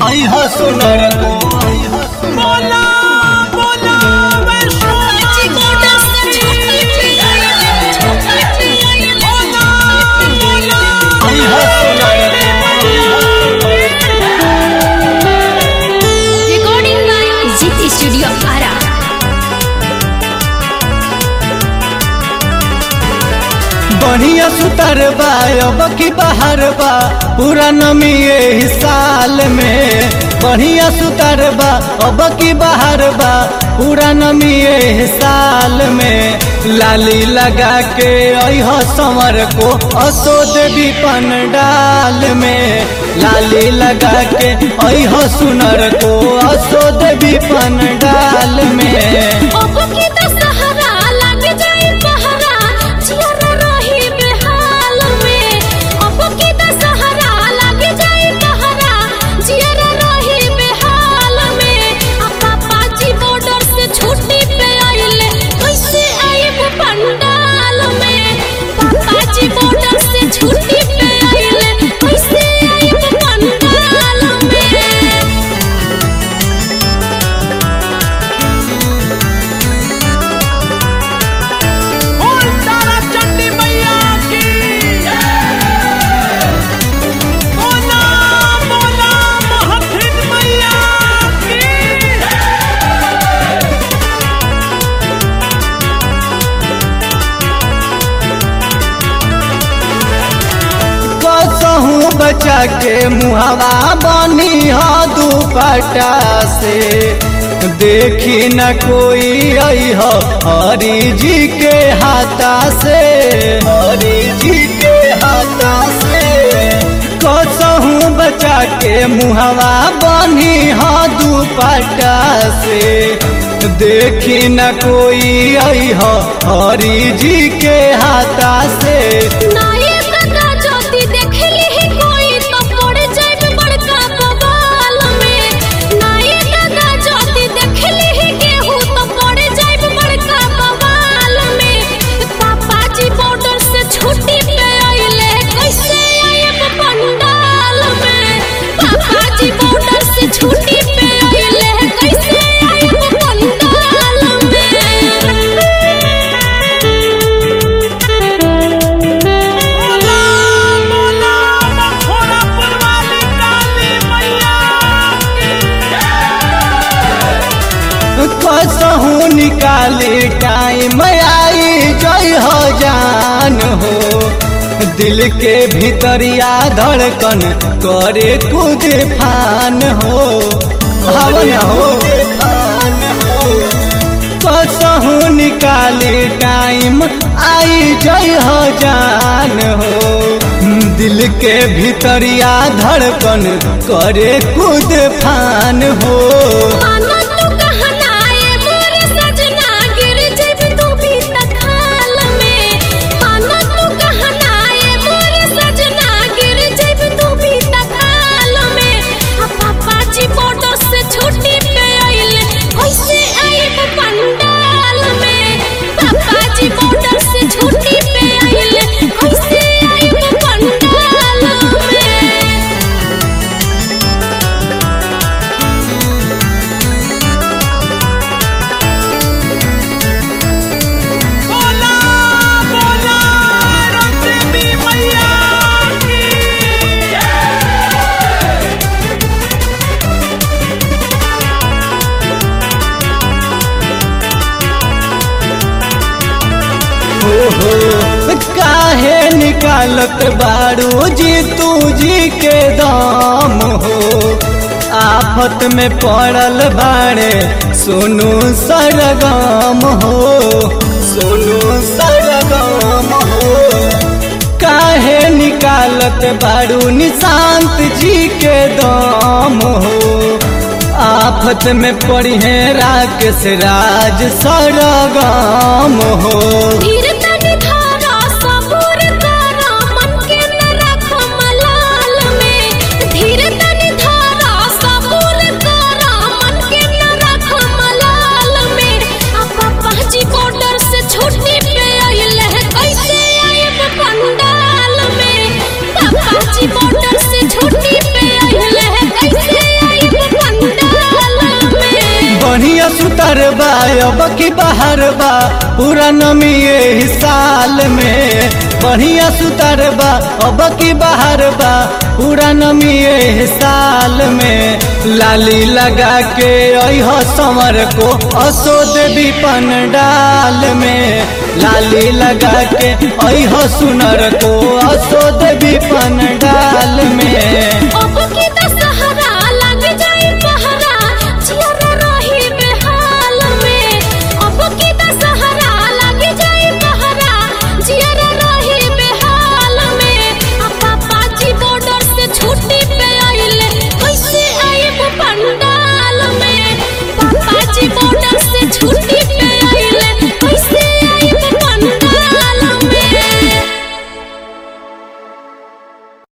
आई हो सुनर को बोला बोला वैष्णो आई हो सुनर Recording by Zit Studio Ara. बढ़िया सुतर बा अब की बाहर बा पूरा नमी एही साल में बढ़िया सुतर बा अब की बाहर बा पूरा नमी एही साल में लाली लगा के अह संवर को असो देवी पंडाल में लाली लगा के अह सुनर को असो देवी पंडाल में छुट्टी पे आइले कैसे आइब पंडाल में पापा जी बॉर्डर से छुट्टी पे आइले कैसे आइब पंडाल में बोल तारा चंडी मैया की बोला बोला महथिन मैया की कसहूँ बचा के मुहवा बनी हो दुपट्टा से देखी न कोई आई हो हरी जी के हाथा से हरी जी के हाथा से कसहूँ बचा के मुहवा बनी हो दुपट्टा से देखी न कोई आई हो हरी जी के हाथा से नायक का ज्योति देखली ही कोई तो पड़ जाए बड़का बवाल में नायक का ज्योति देखली ही केहू तो पड़ जाए बड़का बवाल में पापा जी बॉर्डर से छुट्टी पे आइले कैसे आइब पंडाल में पापा जी बॉर्डर से छुट्टी पे आइले कैसे आइब पंडाल में बोला बोला मखोरा पुरवाली काली मैया की कसहूँ निकाली टाइम आई जय हो जान हो दिल के भीतरिया धड़कन करे कुछ फान हो हवन हो कसहूँ निकाली टाइम आई जय हो जान हो दिल के भीतरिया धड़कन करे कुछ फान हो मानो तू कहना ए मोरे सजना गिर जब तू भी तखाल में मानो तू कहना ए मोरे सजना गिर जब तू भी तखाल में आ पापा जी बॉर्डर से छुट्टी पे आइले कैसे आइब पंडाल में पापा जी बॉर्डर से छुट्टी पे आइले कैसे आइब पंडाल में बोला बोला रंगदेवी मैया की हो काहे निकालत बारू जी तू जी के दाम हो आफत में पड़ल बाड़े सोनू सरगम हो सोनू सरगम हो काहे निकालत बारू निशांत जी के दाम हो आफत में पड़ी है राकेश राज सरगम हो धीर तनि धारा सबूर करा मन के न रख मलाल में धीर तनि धारा सबूर करा मन के न रख मलाल में आ पापा जी बॉर्डर से छुट्टी पे आइले कैसे आइब पंडाल में पापा जी बॉर्डर से छुट्टी पे आइले कैसे आइब बाहर बा पूरा नमी एही साल में बढ़िया सुतार बा अब की बाहर बा पूरा नमी एही साल में लाली लगा के अह समर को असो देवी पंडाल में लाली लगा के अह सुनर को असो देवी पंडाल